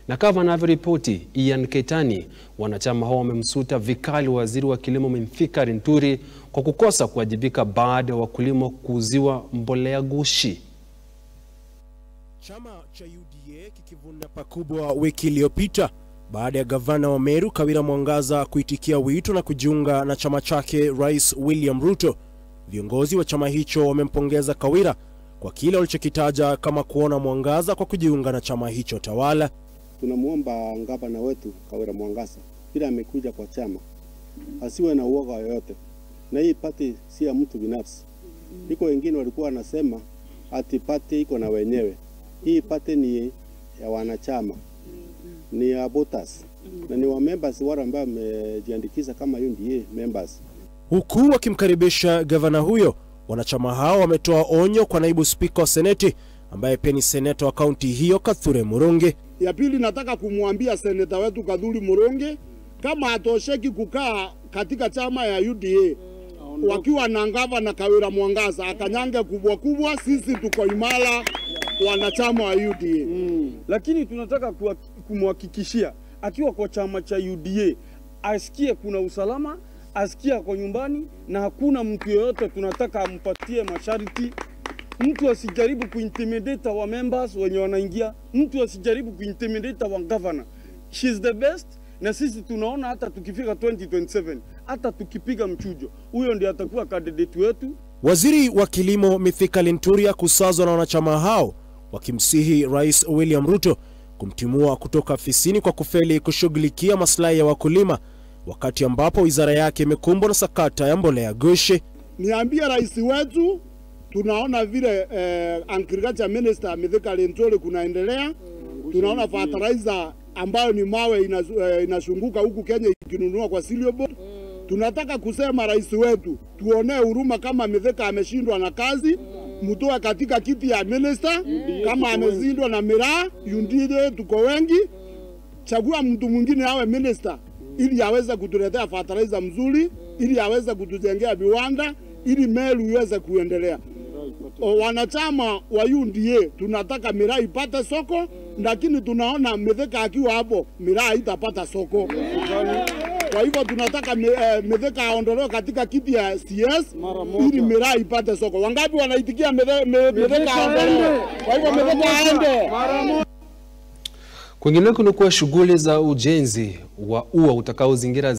Na kama anavyoripoti Ian Keitani, wanachama hao wamemsuta vikali waziri wa kilimo Mithika Linturi kwa kukosa kuwajibika baada ya wakulima kuuziwa mbolea ghushi. Chama cha UDA kikivuna pakubwa wiki iliyopita baada ya gavana wa Meru Kawira Mwangaza kuitikia wito na kujiunga na chama chake Rais William Ruto. Viongozi wa chama hicho wamempongeza Kawira kwa kile walichokitaja kama kuona mwangaza kwa kujiunga na chama hicho tawala. Tunamwomba gavana wetu Kawira Mwangaza bila amekuja kwa chama asiwe na uoga yoyote, na hii pati si ya mtu binafsi. Iko wengine walikuwa wanasema ati pati iko na wenyewe. Hii pati ni ya wanachama, ni ya voters na ni wa members wale ambao wamejiandikisha kama UDA members. Huku wakimkaribisha gavana huyo, wanachama hao wametoa onyo kwa naibu spika wa seneti ambaye pia ni seneta wa kaunti hiyo Kathure Murungi. Ya pili nataka kumwambia seneta wetu Kadhuri Murungi kama hatosheki kukaa katika chama ya UDA wakiwa na gavana Kawira Mwangaza akanyange kubwa kubwa, sisi tuko imara wanachama wa UDA. Mm. Lakini tunataka kuwa- kumhakikishia akiwa kwa chama cha UDA asikie kuna usalama, asikie ako nyumbani na hakuna mtu yeyote tunataka ampatie masharti. Mtu asijaribu kuintimidate wa members wenye wanaingia, mtu asijaribu kuintimidate wa governor. She's the best na sisi tunaona hata tukifika 2027 hata tukipiga mchujo, huyo ndiye atakuwa candidate wetu. Waziri wa kilimo Mithika Linturi kusazwa na wanachama hao wakimsihi Rais William Ruto kumtimua kutoka afisini kwa kufeli kushughulikia maslahi ya wakulima, wakati ambapo wizara yake imekumbwa na sakata ya mbolea ghushi. Niambie rais wetu, tunaona vile eh, agriculture minister Mithika Linturi kunaendelea, tunaona fertilizer ambayo ni mawe inazu- eh, inashunguka huku Kenya ikinunua kwa cereal board. Tunataka kusema rais wetu, tuonee huruma kama Mithika ameshindwa na kazi, mtoe katika kiti ya minister. Kama ameshindwa na miraa, yundide tuko wengi, chagua mtu mwingine awe minister ili aweze kutuletea fertilizer mzuri, ili aweze kutujengea viwanda, ili Meru iweze kuendelea. O, wanachama wa UDA tunataka miraa ipate soko, lakini tunaona Mithika akiwa hapo miraa haitapata soko. Kwa hivyo tunataka mi- eh, Mithika aondolewe katika kiti ya CS ili miraa ipate soko. Wangapi wanaitikia Mithe- Mi- Mithika aondolewe? Kwa hivyo Mithika aende. Kwingineko ni kuwa shughuli za ujenzi wa ua utakaozingira